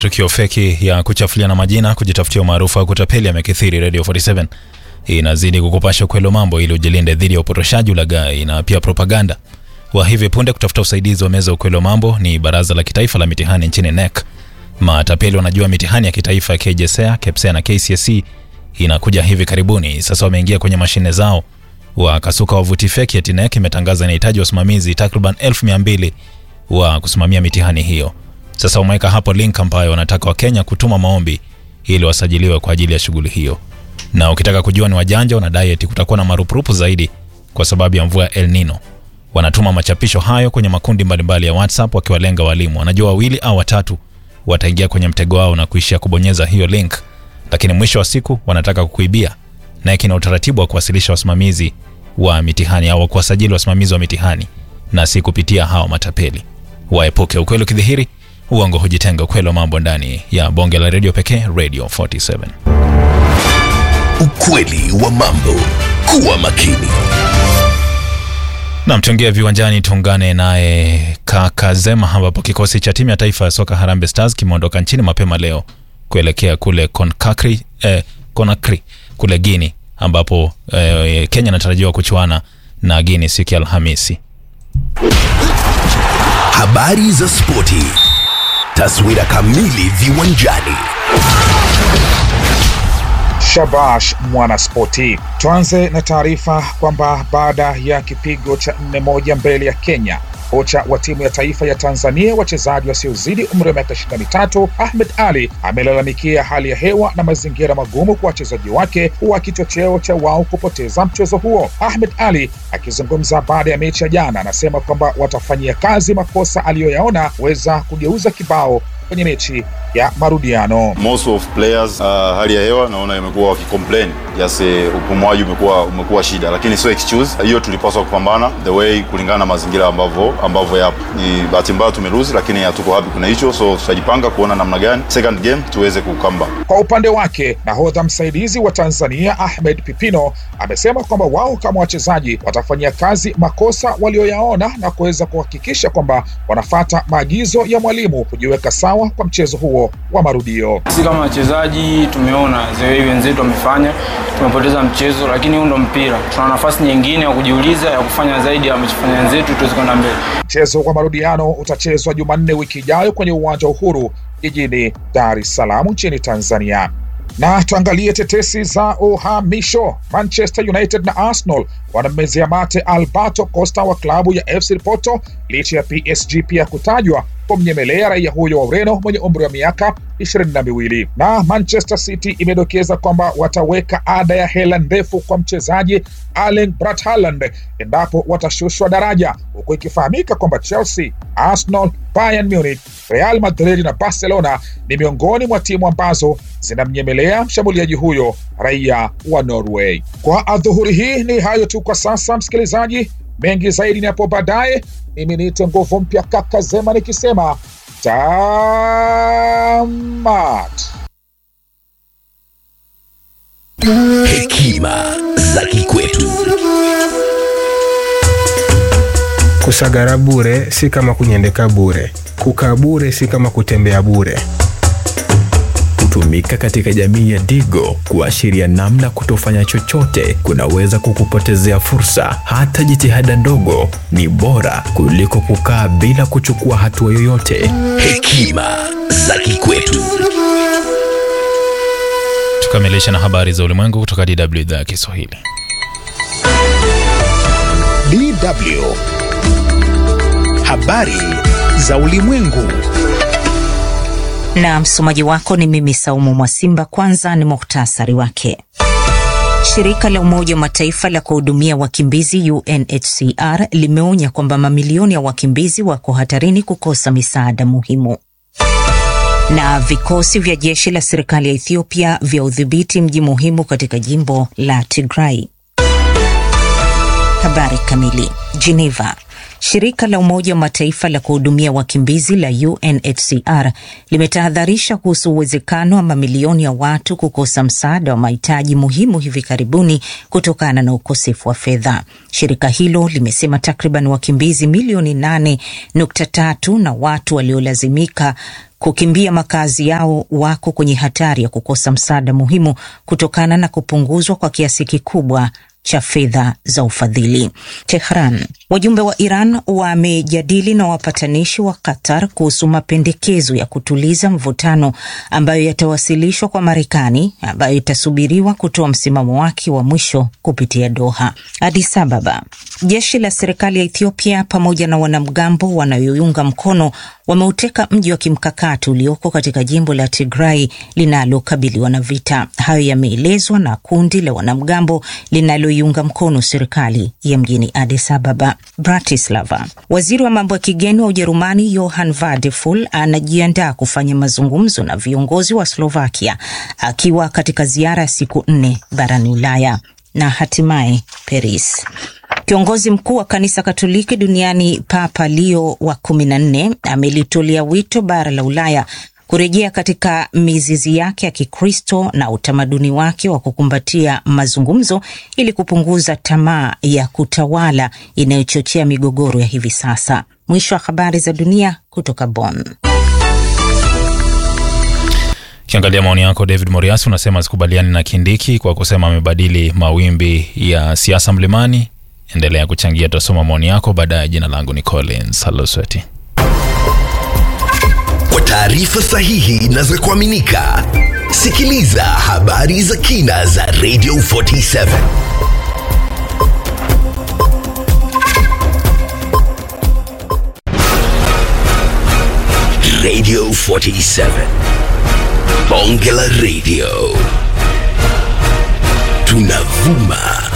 Tukio feki ya kuchafuliana majina, kujitafutia umaarufu au kutapeli yamekithiri. Radio 47 inazidi kukupasha ukweli wa mambo ili ujilinde dhidi ya upotoshaji, ulaghai na pia propaganda. Wa hivi punde kutafuta usaidizi wa meza ukweli wa mambo ni Baraza la Kitaifa la Mitihani nchini NEC. Matapeli wanajua mitihani ya kitaifa ya KJSEA, KPSEA na KCSE inakuja hivi karibuni. Sasa wameingia kwenye mashine zao wakasuka wavuti feki eti NEC imetangaza inahitaji wasimamizi takriban elfu mia mbili wa kusimamia mitihani hiyo. Sasa wameweka hapo link ambayo wanataka Wakenya kutuma maombi ili wasajiliwe kwa ajili ya shughuli hiyo. Na ukitaka kujua ni wajanja, wanadai eti kutakuwa na marupurupu zaidi kwa sababu ya mvua ya El Nino. Wanatuma machapisho hayo kwenye makundi mbalimbali ya WhatsApp wakiwalenga walimu. Wanajua wawili au watatu wataingia kwenye mtego wao na kuishia kubonyeza hiyo link, lakini mwisho wa siku wanataka kukuibia. Na kina utaratibu wa kuwasilisha wasimamizi wa mitihani au kuwasajili wasimamizi wa mitihani na si kupitia hawa matapeli. Waepuke ukweli ukidhihiri uongo hujitenga. Ukweli wa mambo ndani ya bonge la redio pekee, Radio 47. Ukweli wa mambo. Kuwa makini. Nam, tuingie viwanjani, tuungane naye kaka Zema, ambapo kikosi cha timu ya taifa ya soka Harambee Stars kimeondoka nchini mapema leo kuelekea kule Conakry, eh, Conakry kule Guini, ambapo eh, Kenya inatarajiwa kuchuana na Guini siku ya Alhamisi. Habari za spoti. Taswira kamili viwanjani. Shabash Mwanaspoti. Tuanze na taarifa kwamba baada ya kipigo cha nne moja mbele ya Kenya, kocha wa timu ya taifa ya Tanzania wachezaji wasiozidi umri wa miaka ishirini na mitatu Ahmed Ali amelalamikia hali ya hewa na mazingira magumu kwa wachezaji wake wa kichocheo cha wao kupoteza mchezo huo. Ahmed Ali akizungumza baada ya mechi ya jana, anasema kwamba watafanyia kazi makosa aliyoyaona kuweza kugeuza kibao kwenye mechi ya marudiano. Most of players uh, hali ya hewa naona imekuwa wakicomplain just uh, upumuaji umekuwa umekuwa shida, lakini sio excuse. Hiyo tulipaswa kupambana the way kulingana na mazingira ambavyo ambavyo yapo. Ni bahati mbaya tumeruzi, lakini hatuko happy kuna hicho, so tutajipanga kuona namna gani second game tuweze kukamba. Kwa upande wake, nahodha msaidizi wa Tanzania Ahmed Pipino amesema kwamba wao kama wachezaji watafanyia kazi makosa walioyaona na kuweza kuhakikisha kwamba wanafata maagizo ya mwalimu kujiweka sawa kwa mchezo huo wa marudio. Sisi kama wachezaji tumeona zewe wenzetu wamefanya, tumepoteza mchezo, lakini huu ndo mpira. Tuna nafasi nyingine ya kujiuliza ya kufanya zaidi ya wamechofanya wenzetu, tuweze kwenda mbele. Mchezo wa marudiano utachezwa Jumanne wiki ijayo kwenye uwanja wa Uhuru jijini Dar es Salaam nchini Tanzania. Na tuangalie tetesi za uhamisho. Manchester United na Arsenal wanammezea mate Alberto Costa wa klabu ya FC Porto licha ya PSG pia kutajwa kumnyemelea raia huyo wa Ureno mwenye umri wa miaka ishirini na miwili. Na Manchester City imedokeza kwamba wataweka ada ya hela ndefu kwa mchezaji Erling Braut Haaland endapo watashushwa daraja, huku ikifahamika kwamba Chelsea, Arsenal, Bayern Munich, Real Madrid na Barcelona ni miongoni mwa timu ambazo zinamnyemelea mshambuliaji huyo raia wa Norway. Kwa adhuhuri hii ni hayo tu kwa sasa, msikilizaji. Mengi zaidi ni hapo baadaye. Mimi niite nguvu mpya kaka Zema nikisema tamat. Hekima za kikwetu. Kusagara bure si kama kunyendeka bure. Kukaa bure si kama kutembea bure. Hutumika katika jamii ya Digo kuashiria namna kutofanya chochote kunaweza kukupotezea fursa. Hata jitihada ndogo ni bora kuliko kukaa bila kuchukua hatua yoyote. Hekima za kikwetu. Tukamilisha na habari za ulimwengu kutoka DW idhaa ya Kiswahili. DW. Habari za ulimwengu. Na msomaji wako ni mimi Saumu Mwasimba. Kwanza ni muhtasari wake. Shirika la Umoja wa Mataifa la kuhudumia wakimbizi UNHCR limeonya kwamba mamilioni ya wakimbizi wako hatarini kukosa misaada muhimu. Na vikosi vya jeshi la serikali ya Ethiopia vya udhibiti mji muhimu katika jimbo la Tigray. Habari kamili. Geneva. Shirika la Umoja wa Mataifa la kuhudumia wakimbizi la UNHCR limetahadharisha kuhusu uwezekano wa mamilioni ya watu kukosa msaada wa mahitaji muhimu hivi karibuni kutokana na ukosefu wa fedha. Shirika hilo limesema takriban wakimbizi milioni 8.3 na watu waliolazimika kukimbia makazi yao wako kwenye hatari ya kukosa msaada muhimu kutokana na kupunguzwa kwa kiasi kikubwa cha fedha za ufadhili. Tehran. Wajumbe wa Iran wamejadili na wapatanishi wa Qatar kuhusu mapendekezo ya kutuliza mvutano ambayo yatawasilishwa kwa Marekani, ambayo itasubiriwa kutoa msimamo wake wa mwisho kupitia Doha. Addis Ababa. Jeshi la serikali ya Ethiopia pamoja na wanamgambo wanayoiunga mkono wameuteka mji wa kimkakati ulioko katika jimbo la Tigray linalokabiliwa na vita. Hayo yameelezwa na kundi la wanamgambo linaloiunga mkono serikali ya mjini Addis Ababa. Bratislava. Waziri wa mambo ya kigeni wa Ujerumani Johann Vadeful anajiandaa kufanya mazungumzo na viongozi wa Slovakia akiwa katika ziara ya siku nne barani Ulaya. Na hatimaye Paris. Kiongozi mkuu wa kanisa Katoliki duniani Papa Leo wa kumi na nne amelitolea wito bara la Ulaya kurejea katika mizizi yake ya Kikristo na utamaduni wake wa kukumbatia mazungumzo ili kupunguza tamaa ya kutawala inayochochea migogoro ya hivi sasa. Mwisho wa habari za dunia kutoka Bonn. Kiangalia maoni yako, David Moriasi unasema sikubaliani na Kindiki kwa kusema amebadili mawimbi ya siasa mlimani. Endelea kuchangia, tutasoma maoni yako baadaye. Jina langu ni Collins Halosweti. Kwa taarifa sahihi na za kuaminika, sikiliza habari za kina za Radio 47 Radio 47 Bonge la Radio, tunavuma